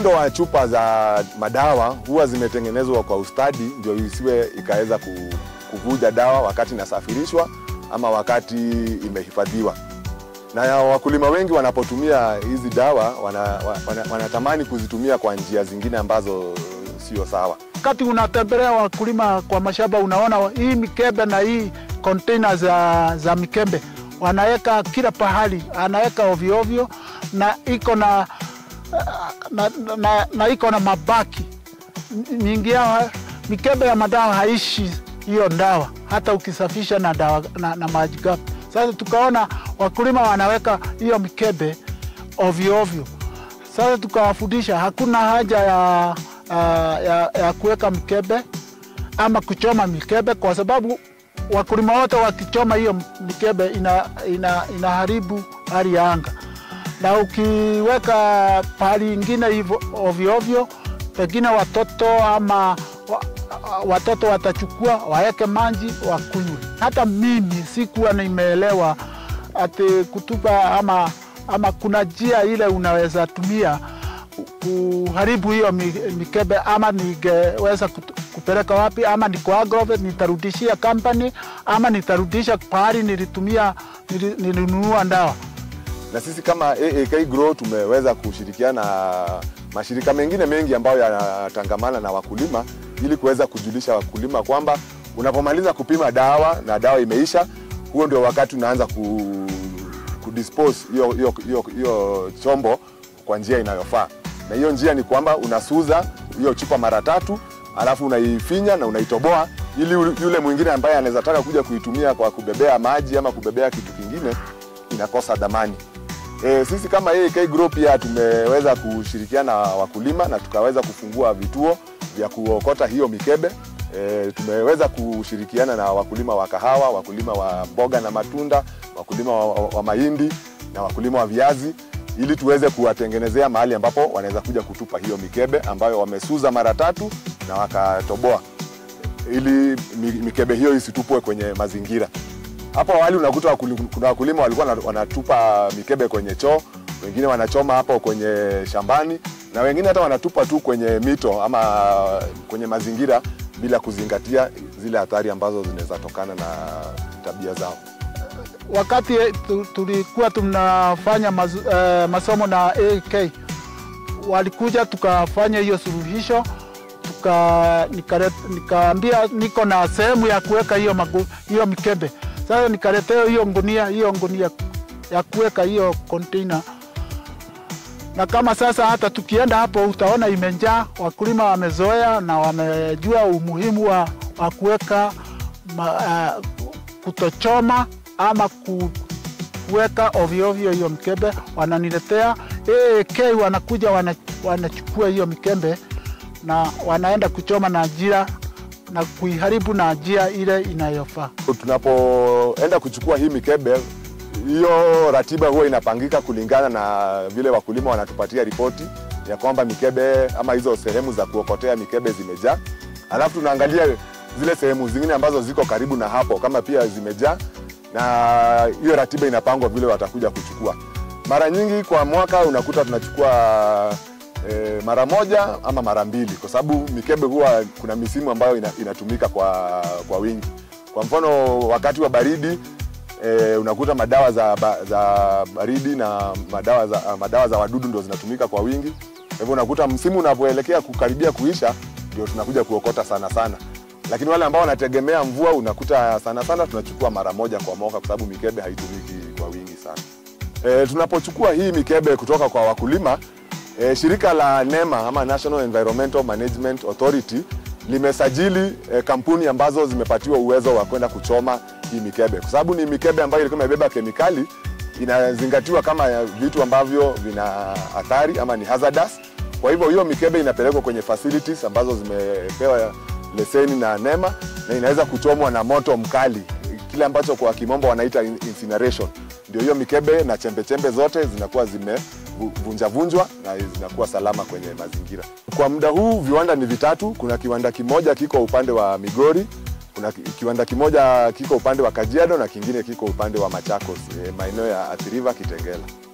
muundo wa chupa za madawa huwa zimetengenezwa kwa ustadi, ndio isiwe ikaweza ku- kuvuja dawa wakati inasafirishwa ama wakati imehifadhiwa. Na ya wakulima wengi wanapotumia hizi dawa wana, wana, wanatamani kuzitumia kwa njia zingine ambazo sio sawa. Wakati unatembelea wakulima kwa mashamba, unaona hii mikebe na hii container za, za mikebe wanaweka kila pahali, anaweka ovyo ovyo na iko na, na, na, na iko na mabaki mingi yao. Mikebe ya madawa haishi hiyo dawa, hata ukisafisha na, dawa, na, na maji gapi. Sasa tukaona wakulima wanaweka hiyo mikebe ovyo ovyo. Sasa tukawafundisha hakuna haja ya, ya, ya, ya kuweka mikebe ama kuchoma mikebe, kwa sababu wakulima wote wakichoma hiyo mikebe ina, ina, inaharibu hali ya anga, na ukiweka pahali ingine hivyo ovyo ovyo, pengine watoto ama wa, watoto watachukua waweke maji wakunywe. Hata mimi sikuwa nimeelewa ati kutupa ama, ama kuna njia ile unaweza tumia kuharibu hiyo mi- mikebe, ama ningeweza kut- kupeleka wapi, ama niko Agrovet nitarudishia company, ama nitarudisha pahali nilitumia nili- nilinunua dawa. na sisi kama AAK Grow tumeweza kushirikiana na mashirika mengine mengi ambayo yanatangamana na wakulima ili kuweza kujulisha wakulima kwamba unapomaliza kupima dawa na dawa imeisha, huo ndio wakati unaanza ku, kudispose hiyo hiyo hiyo hiyo chombo kwa njia inayofaa, na hiyo njia ni kwamba unasuza hiyo chupa mara tatu, alafu unaifinya na unaitoboa ili yule mwingine ambaye anaweza taka kuja kuitumia kwa kubebea maji ama kubebea kitu kingine inakosa dhamani. E, sisi kama AAK Group pia tumeweza kushirikiana na wakulima na tukaweza kufungua vituo vya kuokota hiyo mikebe. E, tumeweza kushirikiana na wakulima wa kahawa, wakulima wa mboga na matunda, wakulima wa, wa, wa mahindi na wakulima wa viazi ili tuweze kuwatengenezea mahali ambapo wanaweza kuja kutupa hiyo mikebe ambayo wamesuza mara tatu na wakatoboa ili mi- mikebe hiyo isitupwe kwenye mazingira. Hapo awali unakuta wakuli- kuna wakulima walikuwa wana- wanatupa mikebe kwenye choo, wengine wanachoma hapo kwenye shambani, na wengine hata wanatupa tu kwenye mito ama kwenye mazingira bila kuzingatia zile athari ambazo zinaweza tokana na tabia zao. Wakati tu- tulikuwa tunafanya mazu, eh, masomo na AK walikuja tukafanya hiyo suluhisho tuka nikare- nikaambia niko na sehemu ya kuweka hiyo magu- hiyo mikebe. Sasa nikaletea hiyo ngunia hiyo ngunia ya kuweka hiyo container, na kama sasa hata tukienda hapo utaona imejaa. Wakulima wamezoea na wamejua umuhimu wa, wa kuweka ma- uh, kutochoma ama ku, kuweka ovyo ovyo hiyo mikebe, wananiletea AK, wanakuja wana, wanachukua hiyo mikebe na wanaenda kuchoma na njia na kuiharibu na njia ile inayofaa. Tunapoenda kuchukua hii mikebe, hiyo ratiba huwa inapangika kulingana na vile wakulima wanatupatia ripoti ya kwamba mikebe ama hizo sehemu za kuokotea mikebe zimejaa, alafu tunaangalia zile sehemu zingine ambazo ziko karibu na hapo kama pia zimejaa, na hiyo ratiba inapangwa vile watakuja kuchukua. Mara nyingi kwa mwaka unakuta tunachukua e, mara moja ama mara mbili, kwa sababu mikebe huwa kuna misimu ambayo ina, inatumika kwa, kwa wingi. Kwa mfano wakati wa baridi e, unakuta madawa za, ba, za baridi na madawa za, madawa za wadudu ndio zinatumika kwa wingi. Kwa hivyo unakuta msimu unapoelekea kukaribia kuisha ndio tunakuja kuokota sana sana, lakini wale ambao wanategemea mvua unakuta sana sana tunachukua mara moja kwa mwaka, kwa sababu mikebe haitumiki kwa wingi sana. E, tunapochukua hii mikebe kutoka kwa wakulima e, shirika la NEMA ama National Environmental Management Authority limesajili e, kampuni ambazo zimepatiwa uwezo wa kwenda kuchoma hii mikebe, kwa sababu ni mikebe ambayo ilikuwa imebeba kemikali, inazingatiwa kama vitu ambavyo vina athari ama ni hazardous. Kwa hivyo hiyo mikebe inapelekwa kwenye facilities ambazo zimepewa leseni na NEMA na inaweza kuchomwa na moto mkali, kile ambacho kwa kimombo wanaita incineration. Ndio hiyo mikebe na chembechembe zote zinakuwa zimevunjavunjwa na zinakuwa salama kwenye mazingira. Kwa muda huu viwanda ni vitatu. Kuna kiwanda kimoja kiko upande wa Migori, kuna ki- kiwanda kimoja kiko upande wa Kajiado na kingine kiko upande wa Machakos, eh, maeneo ya Athi River, Kitengela.